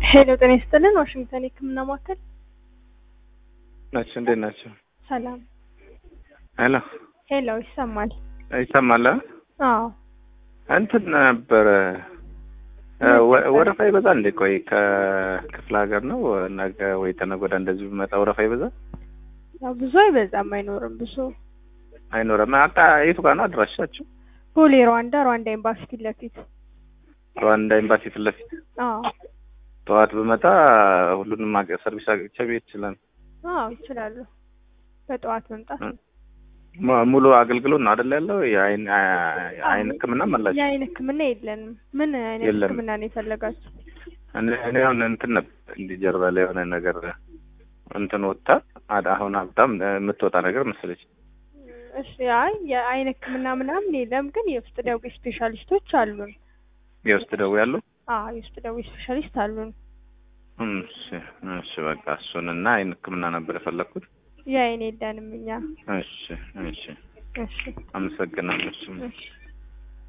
ሄሎ ጤና ይስጥልን። ዋሽንግተን የህክምና ማዕከል ናቸው። እንዴት ናቸው? ሰላም። ሄሎ ሄሎ ይሰማል? ይሰማል? አዎ እንትን ነበረ ወ- ወረፋ ይበዛል እንዴ? ቆይ ከክፍለ ሀገር ነው ነገ ወይ ተነገ ወዲያ እንደዚህ ቢመጣ ወረፋ ይበዛል? ያው ብዙ አይበዛም፣ አይኖርም ብዙ። አይኖርም። አቃ የቱ ጋር ነው አድራሻችሁ? ቦሌ ሩዋንዳ ሩዋንዳ ኤምባሲ ፊት ለፊት። ሩዋንዳ ኤምባሲ ፊት ለፊት። አዎ ጠዋት ብመጣ ሁሉንም አገ- ሰርቪስ አግኝቼ ብሄድ ይችላል። አዎ ይችላሉ። በጠዋት መምጣት ነው። ሙ- ሙሉ አገልግሎት ነው አይደል ያለው? የአይን አ- አይን ህክምና መላችሁ? የአይን ህክምና የለንም። ምን አይነት የለም። ህክምና ነው የፈለጋችሁ? እኔ እኔ አሁን እንትን ነበር እንዲህ ጀርባ ላይ የሆነ ነገር እንትን ወጣ አድ- አሁን በጣም የምትወጣ ነገር መሰለች። እሺ አይ የአይን ህክምና ምናምን የለም፣ ግን የውስጥ ደዌ ስፔሻሊስቶች አሉን። የውስጥ ደዌ ያለው አዎ የውስጥ ደዌ ስፔሻሊስት አሉን። እሺ እሺ በቃ እሱንና አይን ህክምና ነበር የፈለግኩት። የአይን የለንም እኛ። እሺ እሺ እሺ አመሰግናለሁ። እሺ እሺ